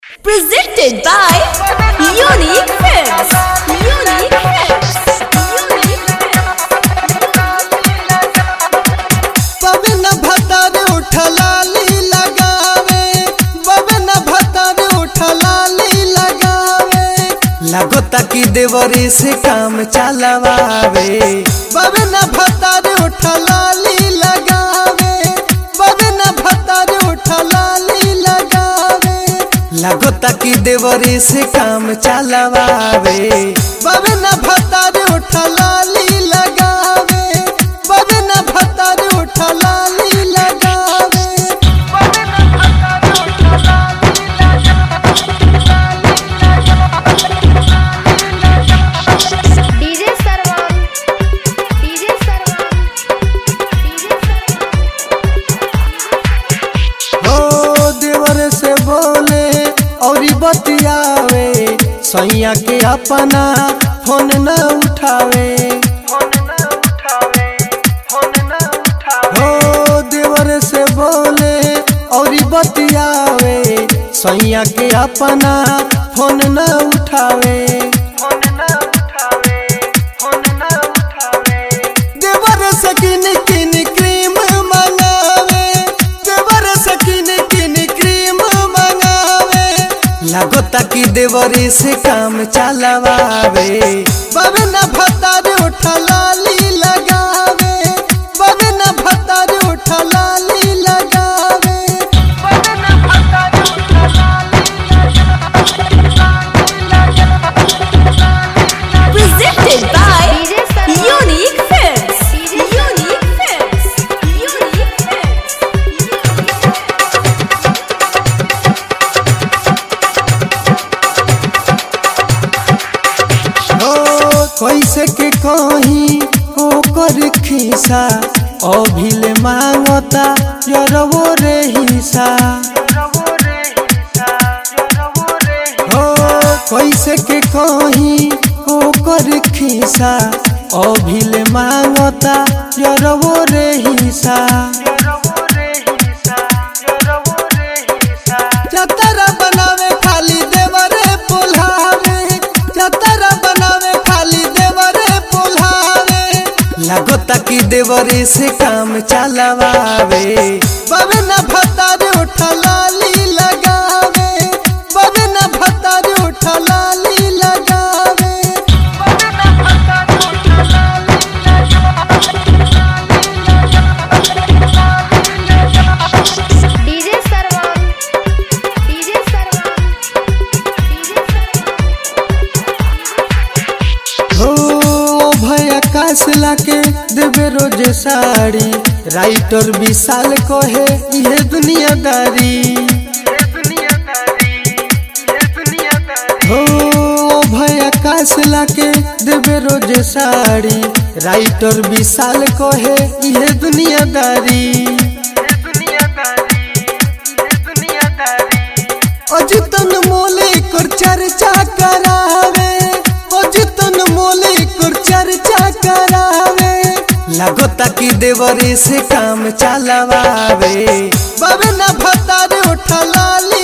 Presented by Unique Films. Unique Films. Unique Baban भतर उठलाली लगावे बबन भतर उठलाली लगावे लगोता की देवरी से काम चलावे बबन भतर उठलाली लगावे बबन भतर उठलाली लगावे लगोता की देवरी से काम चलावे बबन भतर उठलाली लगावे बबन भतर उठलाली लगावे DJ Sarwan DJ Sarwan DJ हो देवर से बोले और बतियावे सैया के अपना फोन न उठावे हो देवर से बोले और बतियावे सैया के अपना फोन न उठावे देवर से किन किन क्रीम मंगावे देवर से किन किन क्रीम मंगावे लगोता की देवरी से काम चलावे बबन भतर उठलाली लगावे बबन भतर उठलाली लगावे Presented by DJ Sarwan. Unique Films. DJ Unique Films. Unique Films. हो कैसे के कहीं ओकर खिसा अभिल मांगता यरवो रे हिसा हो कैसे के कहीं ओकर खिसा अभिल मांगता यरवो रे हिसा चतरा बनावे खाली देवरे पुल्हावे चतरा बनावे खाली देवरे पुल्हावे लगोता की देवरे से काम चलावे बबन भतर उठलाली लगावे बबन भतर उठलाली लगावे DJ Sarwan DJ Sarwan DJ हो भैया काश लाके देवे रोज साड़ी राइटर विशाल कहे ये दुनियादारी हो भैया काश लाके देवे रोज साड़ी राइटर विशाल कहे ये दुनियादारी अजितन मोले कर चर्चा करावे अजितन मोले कर चर्चा करावे लगोता की देवरी से काम चलावे बबन भतर उठलाली